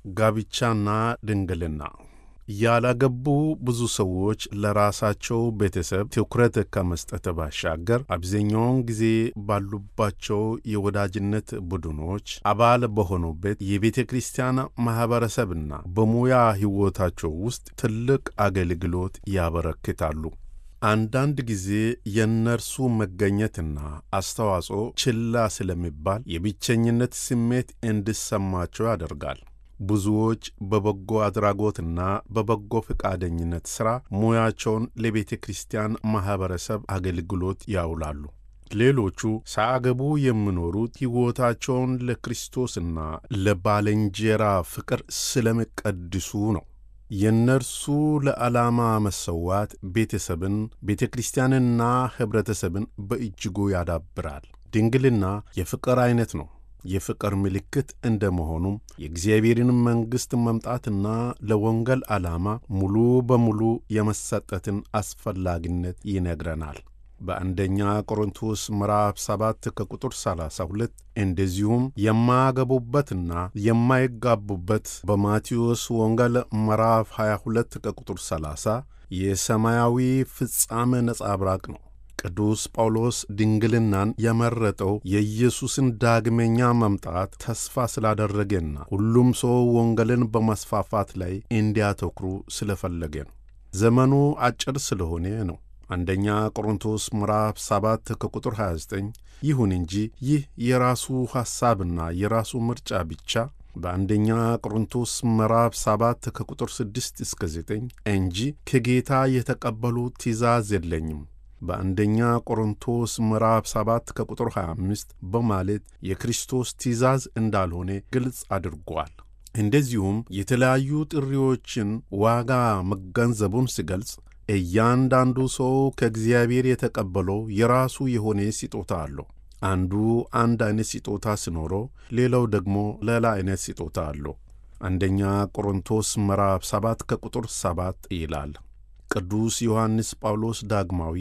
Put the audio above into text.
ጋብቻና ድንግልና ያላገቡ ብዙ ሰዎች ለራሳቸው ቤተሰብ ትኩረት ከመስጠት ባሻገር አብዛኛውን ጊዜ ባሉባቸው የወዳጅነት ቡድኖች አባል በሆኑበት የቤተ ክርስቲያን ማኅበረሰብና በሙያ ሕይወታቸው ውስጥ ትልቅ አገልግሎት ያበረክታሉ። አንዳንድ ጊዜ የእነርሱ መገኘትና አስተዋጽኦ ችላ ስለሚባል የብቸኝነት ስሜት እንዲሰማቸው ያደርጋል። ብዙዎች በበጎ አድራጎትና በበጎ ፈቃደኝነት ሥራ ሙያቸውን ለቤተ ክርስቲያን ማኅበረሰብ አገልግሎት ያውላሉ። ሌሎቹ ሳያገቡ የሚኖሩት ሕይወታቸውን ለክርስቶስና ለባልንጀራ ፍቅር ስለሚቀድሱ ነው። የእነርሱ ለዓላማ መሰዋት ቤተሰብን፣ ቤተ ክርስቲያንና ኅብረተሰብን በእጅጉ ያዳብራል። ድንግልና የፍቅር ዐይነት ነው። የፍቅር ምልክት እንደ መሆኑም የእግዚአብሔርን መንግሥት መምጣትና ለወንጌል ዓላማ ሙሉ በሙሉ የመሰጠትን አስፈላጊነት ይነግረናል። በአንደኛ ቆሮንቶስ ምዕራፍ 7 ከቁጥር 32 እንደዚሁም የማያገቡበትና የማይጋቡበት በማቴዎስ ወንጌል ምዕራፍ 22 ከቁጥር 30 የሰማያዊ ፍጻሜ ነጸብራቅ ነው። ቅዱስ ጳውሎስ ድንግልናን የመረጠው የኢየሱስን ዳግመኛ መምጣት ተስፋ ስላደረገና ሁሉም ሰው ወንጌልን በማስፋፋት ላይ እንዲያተኩሩ ስለፈለገ ነው። ዘመኑ አጭር ስለሆነ ነው። አንደኛ ቆሮንቶስ ምዕራፍ 7 ከቁጥር 29። ይሁን እንጂ ይህ የራሱ ሐሳብና የራሱ ምርጫ ብቻ በአንደኛ ቆሮንቶስ ምዕራፍ 7 ከቁጥር 6 እስከ 9 እንጂ ከጌታ የተቀበሉት ትእዛዝ የለኝም በአንደኛ ቆሮንቶስ ምዕራፍ 7 ከቁጥር 25 በማለት የክርስቶስ ትእዛዝ እንዳልሆነ ግልጽ አድርጓል። እንደዚሁም የተለያዩ ጥሪዎችን ዋጋ መገንዘቡን ሲገልጽ እያንዳንዱ ሰው ከእግዚአብሔር የተቀበለው የራሱ የሆነ ስጦታ አለው። አንዱ አንድ አይነት ስጦታ ሲኖረው፣ ሌላው ደግሞ ሌላ አይነት ስጦታ አለው። አንደኛ ቆሮንቶስ ምዕራፍ 7 ከቁጥር 7 ይላል። ቅዱስ ዮሐንስ ጳውሎስ ዳግማዊ